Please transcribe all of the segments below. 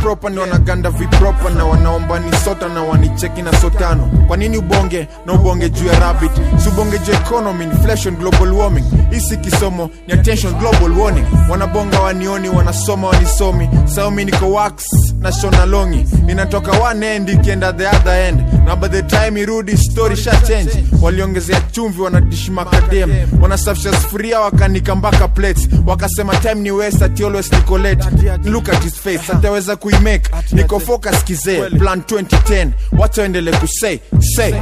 proper ni wanaganda vipropa na wanaomba ni sota na wanicheki na sotano kwa nini ubonge na ubonge juu ya rabbit si ubonge juu ya economy inflation global warming hisi kisomo ni attention global warning wanabonga wanioni wanasoma wanisomi saumi niko wax na shona longi inatoka one end ikienda the other end na by the time irudi story sha change waliongezea chumvi wanadishi makadem wanasafisha sufuria wakanika mpaka plates wakasema time ni west ati always niko late look at his face ataweza kuimake niko focus kizee plan 2010 wacha waendele kusay say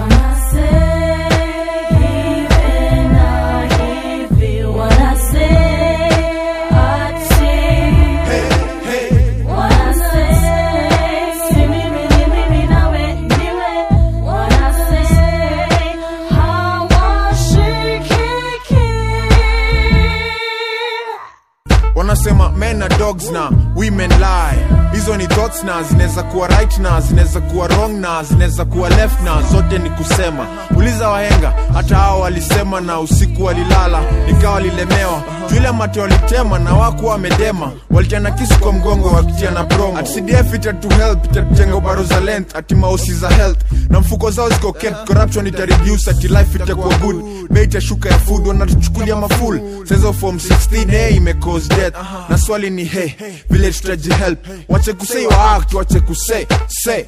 wanasema men na dogs na women lie hizo ni thoughts na zinaweza kuwa right na zinaweza kuwa wrong na zinaweza kuwa left na zote ni kusema uliza wahenga hata hao walisema na usiku walilala nikawa walilemewa juile mate walitema na waku wamedema walitiana kisu kwa mgongo wakitiana promo at cdf itatu help itatujenga ubaro za length ati mausi za health na mfuko zao ziko kept corruption itareduce ati life itakuwa good bei itashuka ya food wanatuchukulia maful sezo form 16 imecause death na swali ni he vile tutaji help wache kusei wa act wache kusei say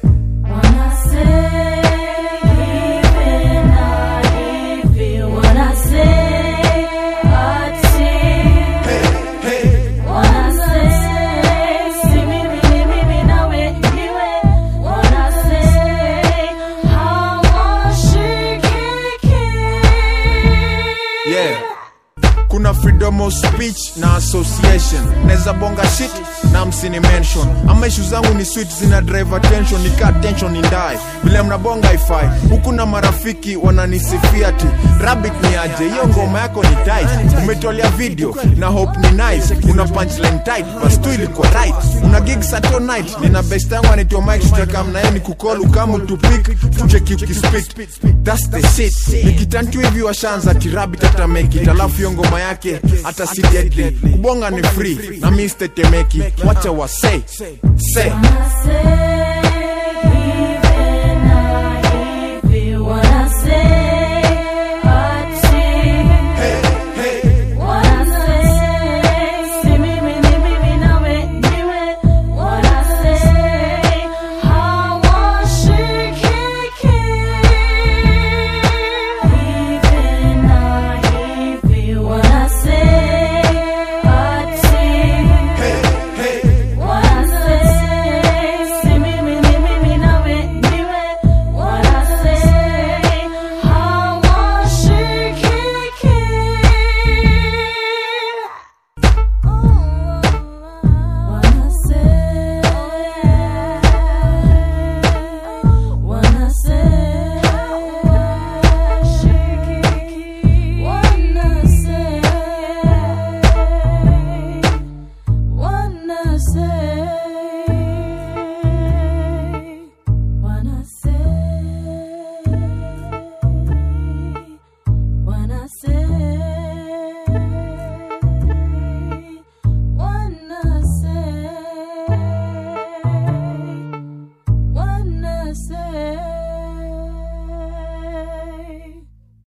yeah kuna freedom of speech na association naweza bonga shit na msini mention ama ishu zangu ni sweet zina drive attention nika tension ni ndae vile mnabonga ifai huku na marafiki wananisifia ti rabbit ni aje hiyo ngoma yako ni tight umetolea video na hope ni nice una punchline tight bas tu ilikuwa right una gig sato night nina best yangu anaitwa mike tutakam naye ni kukolu kama tupik tucheki ukispit that's the shit nikitantu hivi washanza ti rabbit hata make it alafu hiyo ngoma yake hata si deadly kubonga ni free na mi stetemeki wacha wa say say say